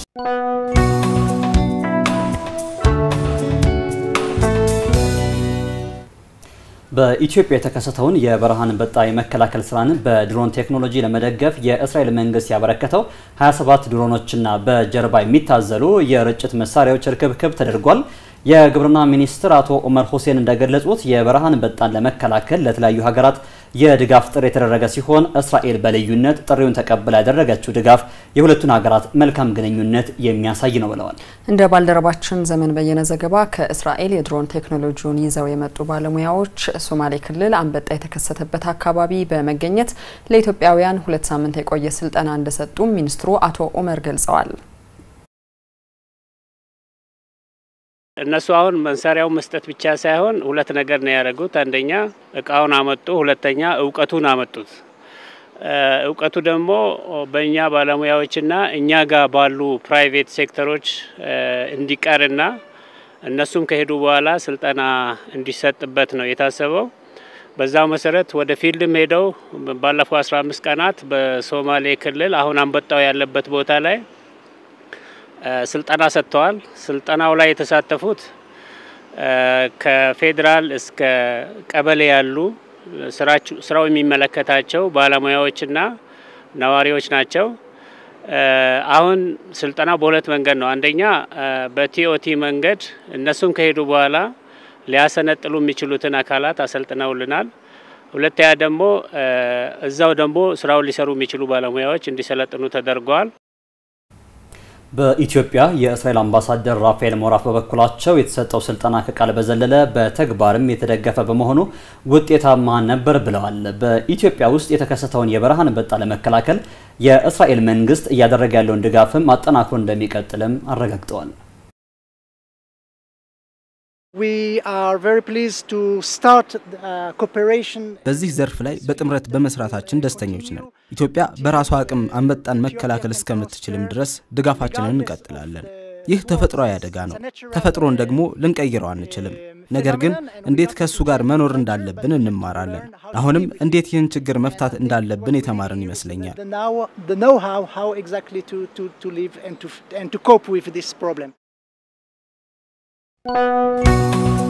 በኢትዮጵያ የተከሰተውን የበረሃ አንበጣ የመከላከል ስራን በድሮን ቴክኖሎጂ ለመደገፍ የእስራኤል መንግስት ያበረከተው 27 ድሮኖችና በጀርባ የሚታዘሉ የርጭት መሳሪያዎች ርክብክብ ተደርጓል። የግብርና ሚኒስትር አቶ ኡመር ሁሴን እንደገለጹት የበረሃ አንበጣን ለመከላከል ለተለያዩ ሀገራት የድጋፍ ጥሪ የተደረገ ሲሆን እስራኤል በልዩነት ጥሪውን ተቀብላ ያደረገችው ድጋፍ የሁለቱን ሀገራት መልካም ግንኙነት የሚያሳይ ነው ብለዋል። እንደ ባልደረባችን ዘመን በየነ ዘገባ ከእስራኤል የድሮን ቴክኖሎጂውን ይዘው የመጡ ባለሙያዎች ሶማሌ ክልል አንበጣ የተከሰተበት አካባቢ በመገኘት ለኢትዮጵያውያን ሁለት ሳምንት የቆየ ስልጠና እንደሰጡም ሚኒስትሩ አቶ ኡመር ገልጸዋል። እነሱ አሁን መሳሪያውን መስጠት ብቻ ሳይሆን ሁለት ነገር ነው ያደረጉት። አንደኛ እቃውን አመጡ፣ ሁለተኛ እውቀቱን አመጡት። እውቀቱ ደግሞ በእኛ ባለሙያዎችና እኛ ጋር ባሉ ፕራይቬት ሴክተሮች እንዲቀርና እነሱም ከሄዱ በኋላ ስልጠና እንዲሰጥበት ነው የታሰበው። በዛው መሰረት ወደ ፊልድም ሄደው ባለፈው 15 ቀናት በሶማሌ ክልል አሁን አንበጣው ያለበት ቦታ ላይ ስልጠና ሰጥተዋል። ስልጠናው ላይ የተሳተፉት ከፌዴራል እስከ ቀበሌ ያሉ ስራው የሚመለከታቸው ባለሙያዎችና ነዋሪዎች ናቸው። አሁን ስልጠናው በሁለት መንገድ ነው። አንደኛ በቲኦቲ መንገድ እነሱም ከሄዱ በኋላ ሊያሰነጥሉ የሚችሉትን አካላት አሰልጥነውልናል። ሁለተኛ ደግሞ እዛው ደግሞ ስራውን ሊሰሩ የሚችሉ ባለሙያዎች እንዲሰለጥኑ ተደርገዋል። በኢትዮጵያ የእስራኤል አምባሳደር ራፋኤል ሞራፍ በበኩላቸው የተሰጠው ስልጠና ከቃል በዘለለ በተግባርም የተደገፈ በመሆኑ ውጤታማ ነበር ብለዋል። በኢትዮጵያ ውስጥ የተከሰተውን የበረሃ አንበጣ ለመከላከል የእስራኤል መንግስት እያደረገ ያለውን ድጋፍም አጠናክሮ እንደሚቀጥልም አረጋግጠዋል። በዚህ ዘርፍ ላይ በጥምረት በመስራታችን ደስተኞች ነን። ኢትዮጵያ በራሷ አቅም አንበጣን መከላከል እስከምትችልም ድረስ ድጋፋችንን እንቀጥላለን። ይህ ተፈጥሯዊ አደጋ ነው። ተፈጥሮን ደግሞ ልንቀይረው አንችልም። ነገር ግን እንዴት ከእሱ ጋር መኖር እንዳለብን እንማራለን። አሁንም እንዴት ይህን ችግር መፍታት እንዳለብን የተማርን ይመስለኛል። Thank you.